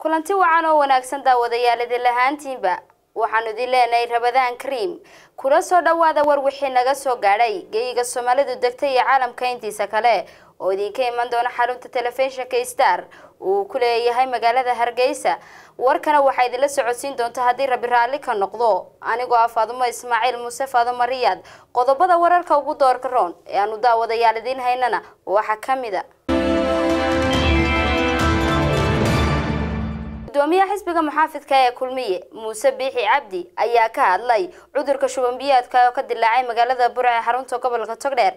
kulanti wacan oo wanaagsan daawadayaal idin lahaantiinba waxaanu idin leenahay rabadaan kariim kula soo dhawaada war wixii naga soo gaadhay geyiga soomaalidu degtay iyo caalamka intiisa kale oo idinka iman doona xarunta telefishinka star uu ku leeyahay magaalada hargeysa warkana waxaa idinla socodsiin doonta haddii rabi raalli ka noqdo anigoo ah faadumo ismaaciil muuse faadumo riyaad qodobada wararka ugu doorka roon ee aanu daawadayaal idiin haynana waxaa ka mid a gudoomiyaha xisbiga muxaafidka ee kulmiye muuse biixi cabdi ayaa ka hadlay cudurka shuban biyaadka oo ka dilaacay magaalada burca ee xarunta gobolka togdheer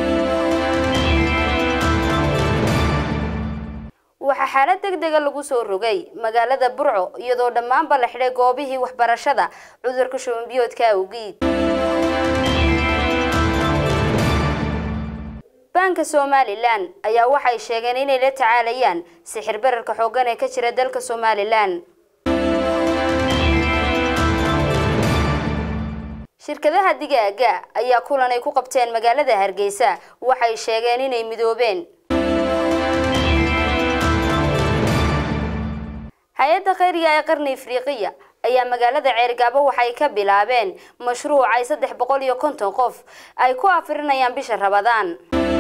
waxaa xaalad deg dega lagu soo rogay magaalada burco iyadoo dhammaanba la xidhay goobihii waxbarashada cudurka shuban biyoodka awgiid baanka somalilan ayaa waxay sheegeen inay la tacaalayaan sixir bararka xooggan ee ka jira dalka somalilan shirkadaha digaaga ayaa kulan ay ku qabteen magaalada hargeysa waxay sheegeen inay midoobeen hay-adda khayriga ee qarni afriqiya ayaa magaalada ceergaabo waxay ka bilaabeen mashruuc ay saddex boqol iyo konton qof ay ku afirinayaan bisha rabadaan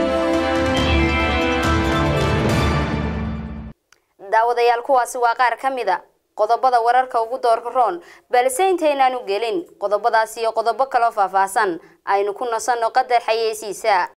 daawadayaal kuwaasi waa qaar ka mid a qodobada wararka ugu doorka roon balse intaynaanu gelin qodobadaas iyo qodobo kaloo faahfaahsan aynu ku nasanno qadar xayeysiisa